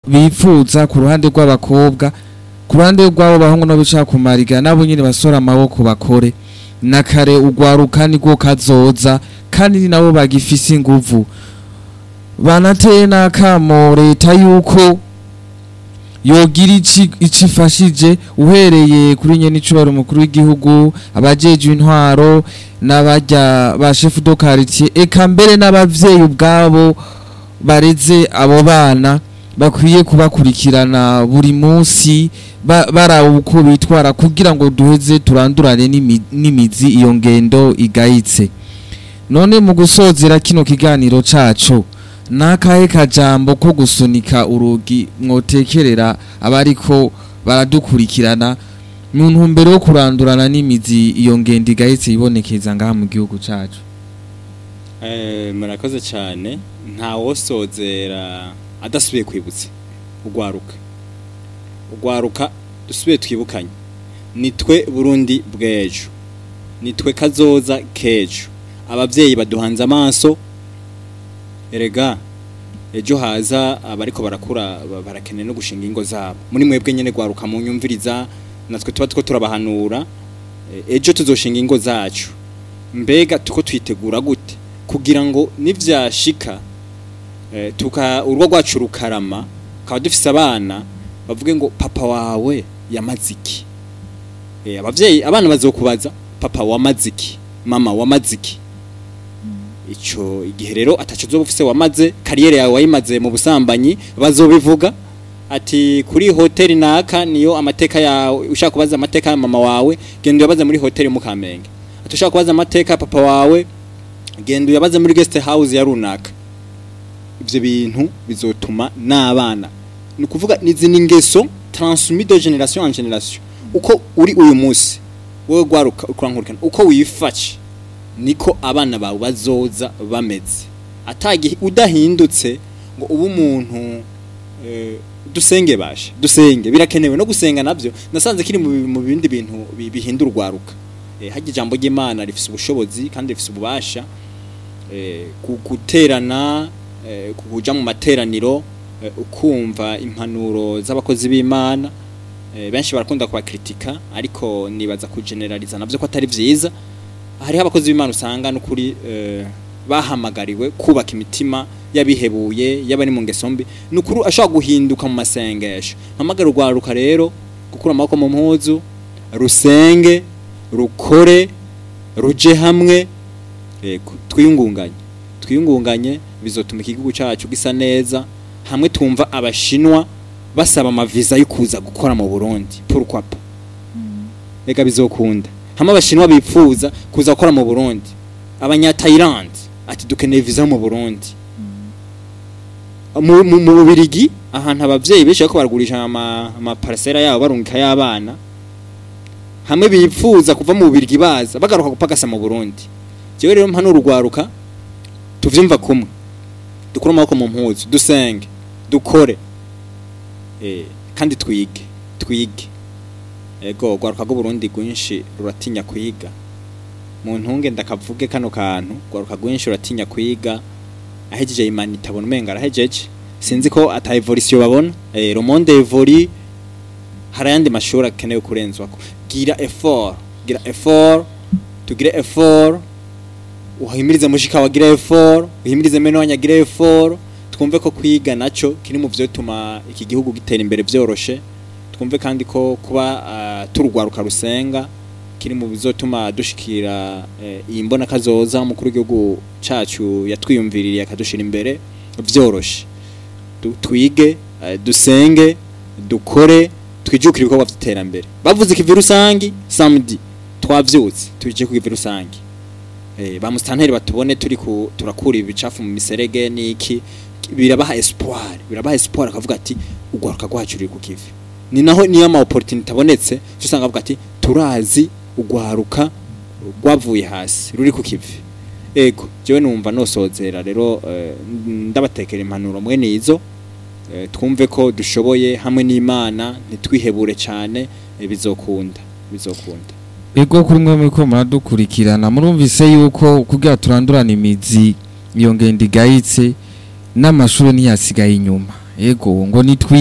bifuza ku ruhande rw'abakobwa ku ruhande rw'abo bahungu no bicara ku mariga nabo nyine basora amaboko bakore na kare ugwaruka nibwo kazoza kandi ni nabo bagifise inguvu banateye n'akamo leta yuko yogira ici icifashije uhereye kuri nyene icubaro umukuru w'igihugu abajejwe intwaro n'abarya ba chef de quartier eka mbere n'abavyeyi ubwabo bareze abo bana bakwiye kubakurikirana buri munsi ba- baraba uko bitwara kugira ngo duheze turandurane n'imi- n'imizi iyo ngendo igayitse none mu gusozera kino kiganiro cacu nakahe kajambo ko gusunika urugi mwotekerera abariko baradukurikirana mu ntumbero yo kurandurana n'imizi iyo ngendo igahetse ibonekeza ngaha mu gihugu cacu Eh, murakoze cyane nta wosozera adasubiye kwibutsa ugwaruka ugwaruka dusubiye twibukanye nitwe burundi bw'ejo nitwe kazoza k'ejo ababyeyi baduhanze amaso erega ejo haza abariko barakura ba- barakeneye no gushinga ingo zabo muri mwebwe nyene gwaruka mu nyumviriza natwe tuba two turabahanura Eh, ejo tuzoshinga ingo zacu mbega tuko twitegura gute kugira ngo nivyashika eh, tuka urwo rwacu rukarama kaba dufise abana bavuge ngo papa wawe yamaze iki eh, abavyeyi abana bazokubaza papa wamaze iki mama wamaze iki ico igihe rero ataco uzoba ufise wamaze kariyeri yawe wayimaze mu busambanyi bazobivuga ati kuri hoteli naka niyo amateka yawe ushaka kubaza amateka ya mama wawe genda uyabaze muri hoteli mu Kamenge ati ushaka kubaza amateka ya papa wawe genda uyabaze muri guest house ya runaka ivyo bintu bizotuma n'abana ni ukuvuga nizi ni ingeso transmis de generation en generation uko uri uyu munsi wowe gwaruka ukurankurikana uko wifashe niko abana bawe bazoza bameze atagihe udahindutse ngo ube umuntu eh, dusenge bashe dusenge birakenewe no gusenga navyo nasanze kiri mu bi- mu bindi bintu bi- bihindura urwaruka eh, harya ijambo ry'Imana rifise ubushobozi kandi rifise ububasha eh, ku- guterana eh, kuja mu materaniro eh, ukumva impanuro z'abakozi b'Imana eh, benshi barakunda kubakritika ariko nibaza kugeneraliza navyo ko atari vyiza hariho abakozi b'Imana usanga n'ukuri eh, bahamagariwe kubaka imitima yabihebuye yabari mu ngeso mbi nukuri ashobora guhinduka mu masengesho mpamagara urwaruka rero gukura amaboko mu mpuzu rusenge rukore ruje hamwe yego twiyungunganye twiyungunganye bizotuma igihugu cyacu gisa neza hamwe tumva abashinwa basaba amaviza yo kuza gukora mu Burundi pourquoi pas reka bizokunda hamwe abashinwa bipfuza kuza gukora mu Burundi abanya Thailand ati dukeneye visa mu Burundi mu mu mu Bubirigi ahantu abavyeyi benshi bariko baragurisha ama ama parcela yabo barungika y'abana hamwe bipfuza kuva mu Bubirigi baza bagaruka gupagasa mu Burundi jewe rero mpano urugwaruka tuvyumva kumwe dukura amaboko mu mpuzu dusenge dukore eh kandi twige twige ego gwaruka go Burundi gwinshi ruratinya kwiga mu ntunge ndakavuge kano kantu gwaruka gwinshi ruratinya kwiga ahejeje imana itabona umenga arahejeje sinzi ko ata evolution babona eh le monde évolue hari ayandi mashuri akenewe kurenzwako gira effort gira effort tugire effort uhimirize mushika wagira effort uhimirize meno wanyagira effort twumve ko kwiga naco kiri mu vyo tuma iki gihugu gitera imbere vyoroshe twumve kandi ko kuba uh, turugwaruka rusenga kiri mu bizotuma dushikira eh, iyi mbona kazoza umukuru w'igihugu cacu yatwiyumviririye akadushira imbere vyoroshe Du- twige eh, dusenge dukore twijukire ibikorwa vy'iterambere bavuze ikivi rusangi samedi twavyutse tuje ku kivi rusangi eh, ba mustanteri batubone turi ku turakura ibicafu mu miserege niki birabaha espoir birabaha espoir akavuga ati ugwaruka rwacu ruri ku kivi ni naho niyo ama opportunity abonetse cyo usanga avuga ati turazi ugwaruka rwavuye hasi ruri ku kivi ego jewe numva nosozera rero eh, ndabatekera impanuro mwene izo eh, twumve ko dushoboye hamwe n'Imana ntitwihebure cyane eh, bizokunda bizokunda Ego kuri mwe muriko muradukurikirana murumvise yuko kugira turandurana imizi iyo ngendo igayitse n'amashuri ntiyasigaye inyuma ego ngo nitwi